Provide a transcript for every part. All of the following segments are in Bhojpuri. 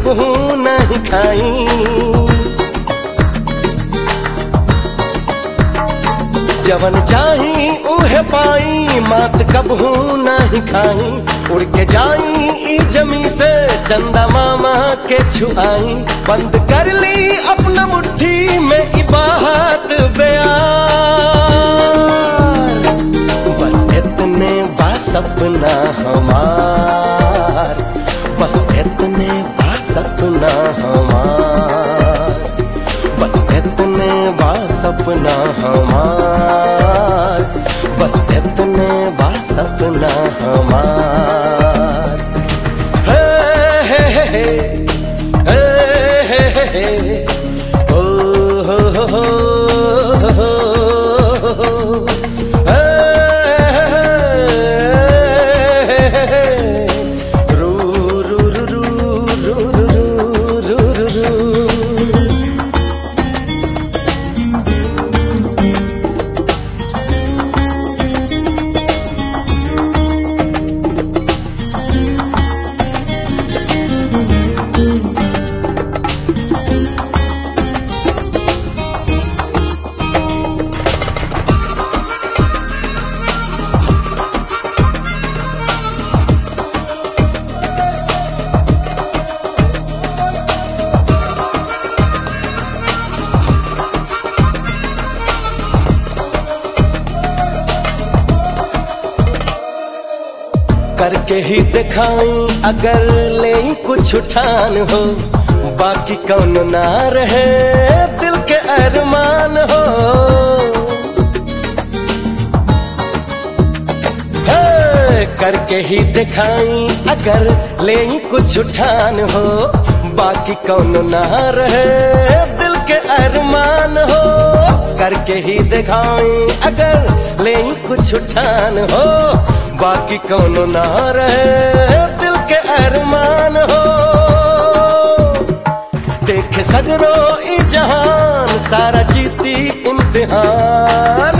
कबहू नहीं खाई जवन चाही उहे पाई मात कबहू नहीं खाई उड़ के जाई ई जमी से चंदा मामा के छुआई बंद कर ली अपना मुट्ठी में इबाहत बयार बस इतने बा सपना हमार बस इतने बा सपना हमार बस इतने बा सपना हमार बस इतने बा सपना हमार हे हे हे हे हे हे हे हे ओ हो हो हो हो हो हे हे हे हे रू रू रू रू रू रू रू रू रू करके ही दिखाई अगर ले कुछ उठान हो बाकी कौन ना रहे दिल के अरमान हो हे, करके ही दिखाई अगर ले कुछ उठान हो बाकी कौन ना रहे दिल के अरमान हो करके ही दिखाई अगर ले कुछ उठान हो बाकी कौन ना रहे दिल के अरमान हो देखे सगरो ई जहान सारा जीती इम्तिहान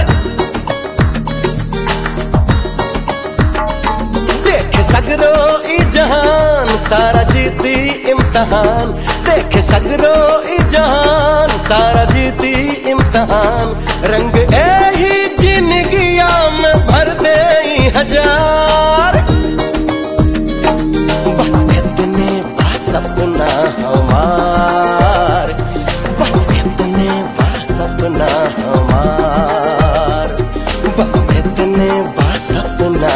देखे सगरो ई जहान सारा जीती इम्तिहान देखे सगरो ई जहान सारा जीती इम्तिहान रंग ए ही जिंदगिया में भर दे ई हजार बस इतने बा सपना हमार बस इतने बा सपना हमार बस इतने बा सपना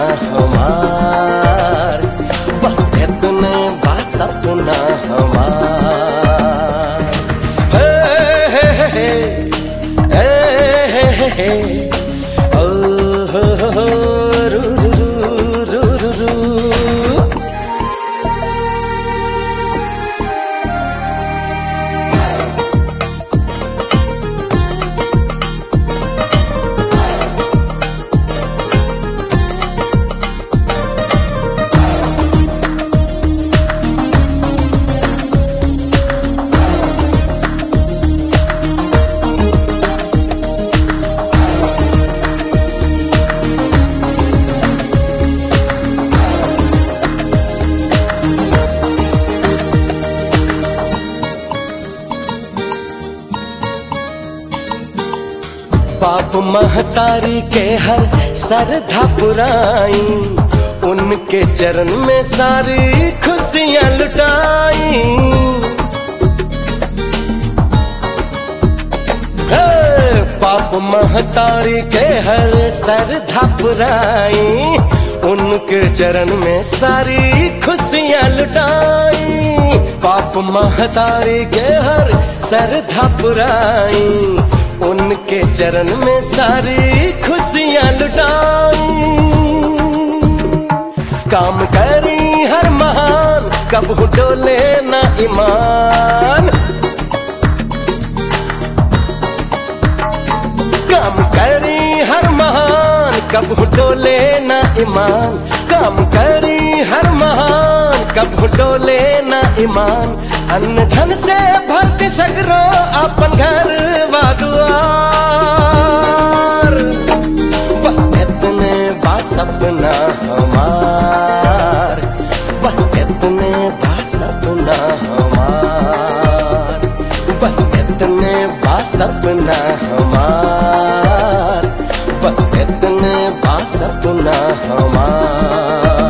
हमार बस इतने बा सपना हमार हे हे हे हे हे हे हे ओ हो हो हो रू रू रू रू रू रू बाप महतारी के हर सरधा पुराई उनके चरण में सारी खुशियां लुटाई हे, बाप महतारी के हर सरधा पुराई उनके चरण में सारी खुशियां लुटाई बाप महतारी के हर सरधा पुराई उनके चरण में सारी खुशियां लुटाई काम करी हर महान कब डोले ना ईमान काम करी हर महान कब डोले ना ईमान काम करी हर महान कब डोले ना ईमान अन्न धन से भरती सगरो अपन घर दुआर बस इतने बा सपना हमार बस इतने बा सपना हमार बस इतने बा सपना हमार बस इतने बा सपना हमार